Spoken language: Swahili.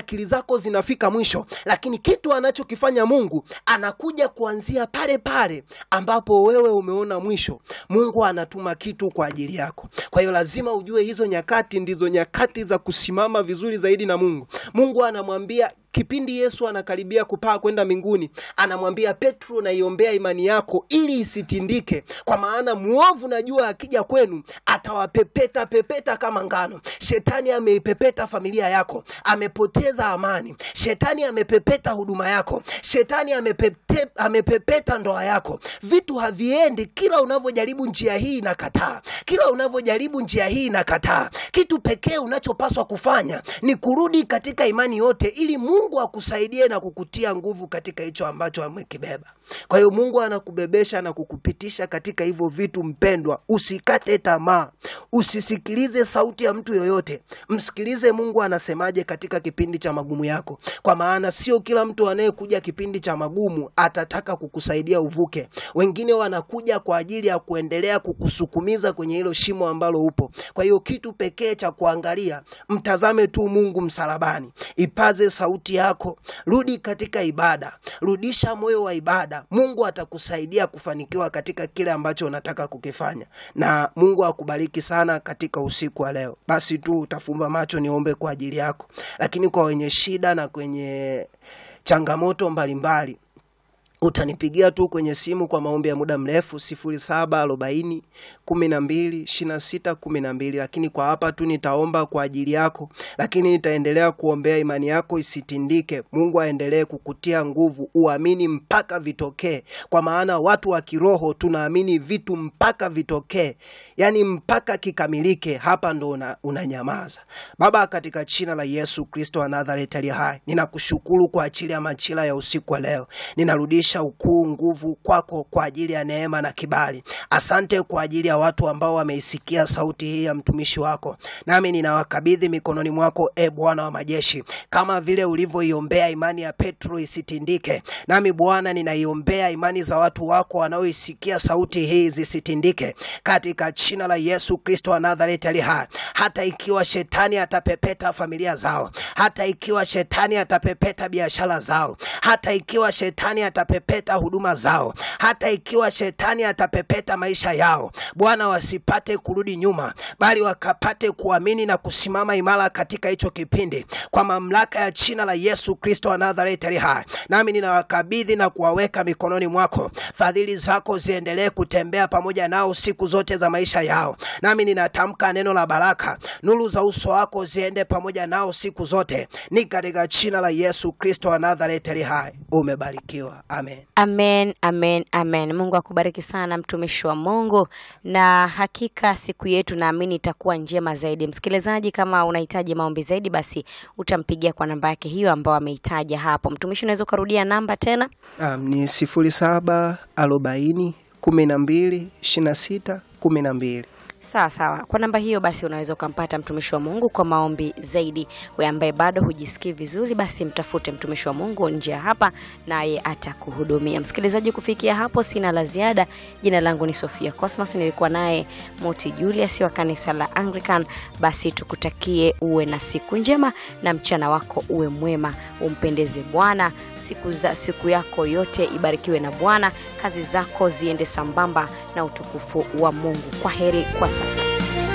akili zako zinafika mwisho, lakini kitu anachokifanya Mungu anakuja kuanzia pale pale ambapo wewe umeona mwisho. Mungu anatuma kitu kwa ajili yako. Kwa hiyo lazima ujue hizo nyakati ndizo nyakati za kusimama vizuri zaidi na Mungu. Mungu anamwambia kipindi Yesu anakaribia kupaa kwenda mbinguni, anamwambia Petro, naiombea imani yako ili isitindike, kwa maana mwovu najua akija kwenu atawapepeta pepeta kama ngano. Shetani ameipepeta familia yako, amepoteza amani. Shetani amepepeta huduma yako, shetani amepete, amepepeta ndoa yako. Vitu haviendi, kila unavyojaribu njia hii inakataa, kila unavyojaribu njia hii inakataa. Kitu pekee unachopaswa kufanya ni kurudi katika imani yote ili Mungu akusaidie na kukutia nguvu katika hicho ambacho amekibeba. Kwa hiyo Mungu anakubebesha na kukupitisha katika hivyo vitu. Mpendwa, usikate tamaa, usisikilize sauti ya mtu yoyote, msikilize Mungu anasemaje katika kipindi cha magumu yako, kwa maana sio kila mtu anayekuja kipindi cha magumu atataka kukusaidia uvuke. Wengine wanakuja kwa ajili ya kuendelea kukusukumiza kwenye hilo shimo ambalo upo. Kwa hiyo kitu pekee cha kuangalia, mtazame tu Mungu msalabani, ipaze sauti yako, rudi katika ibada, rudisha moyo wa ibada. Mungu atakusaidia kufanikiwa katika kile ambacho unataka kukifanya, na Mungu akubariki sana katika usiku wa leo. Basi tu utafumba macho, niombe kwa ajili yako, lakini kwa wenye shida na kwenye changamoto mbalimbali utanipigia tu kwenye simu kwa maombi ya muda mrefu sifuri saba arobaini kumi na mbili ishirini na sita kumi na mbili lakini kwa hapa tu nitaomba kwa ajili yako, lakini nitaendelea kuombea imani yako isitindike. Mungu aendelee kukutia nguvu, uamini mpaka vitokee, kwa maana watu wa kiroho tunaamini vitu mpaka vitokee, yani mpaka kikamilike. Hapa ndo una, unanyamaza. Baba, katika jina la Yesu Kristo wa Nazareti aliye hai, ninakushukuru kwa ajili ya machila ya usiku wa leo, ninarudisha ukuu, nguvu kwako kwa ajili ya neema na kibali. Asante kwa ajili ya watu ambao wameisikia sauti hii ya mtumishi wako, nami ninawakabidhi mikononi mwako, e Bwana wa majeshi, kama vile ulivyoiombea imani ya Petro isitindike, nami Bwana ninaiombea imani za watu wako wanaoisikia sauti hii zisitindike, katika jina la Yesu Kristo wa Nazareti ali hai. Hata ikiwa shetani atapepeta familia zao, hata ikiwa shetani atapepeta biashara zao, hata ikiwa shetani atapepeta huduma zao, hata ikiwa shetani atapepeta maisha yao, Bwana wasipate kurudi nyuma, bali wakapate kuamini na kusimama imara katika hicho kipindi, kwa mamlaka ya jina la Yesu Kristo wa Nazareti ali hai. Nami ninawakabidhi na kuwaweka mikononi mwako, fadhili zako ziendelee kutembea pamoja nao siku zote za maisha yao. Nami ninatamka neno la baraka, nuru za uso wako ziende pamoja nao siku zote, ni katika jina la Yesu Kristo wa Nazareti ali hai. Umebarikiwa, amen. Amen, amen, amen. Mungu akubariki sana mtumishi wa Mungu, na hakika siku yetu naamini itakuwa njema zaidi. Msikilizaji, kama unahitaji maombi zaidi, basi utampigia kwa namba yake hiyo ambayo ameitaja hapo. Mtumishi, unaweza ukarudia namba tena? Um, ni sifuri saba arobaini kumi na mbili ishirini na sita kumi na mbili. Sawa sawa, kwa namba hiyo basi unaweza ukampata mtumishi wa Mungu kwa maombi zaidi. We ambaye bado hujisikii vizuri, basi mtafute mtumishi wa Mungu nje ya hapa, naye atakuhudumia. Msikilizaji, kufikia hapo sina la ziada. Jina langu ni Sofia Cosmas, nilikuwa naye Moti Julius wa kanisa la Anglican. Basi tukutakie uwe na siku njema na mchana wako uwe mwema, umpendeze Bwana siku, za, siku yako yote ibarikiwe na Bwana, kazi zako ziende sambamba na utukufu wa Mungu. Kwa heri kwa sasa.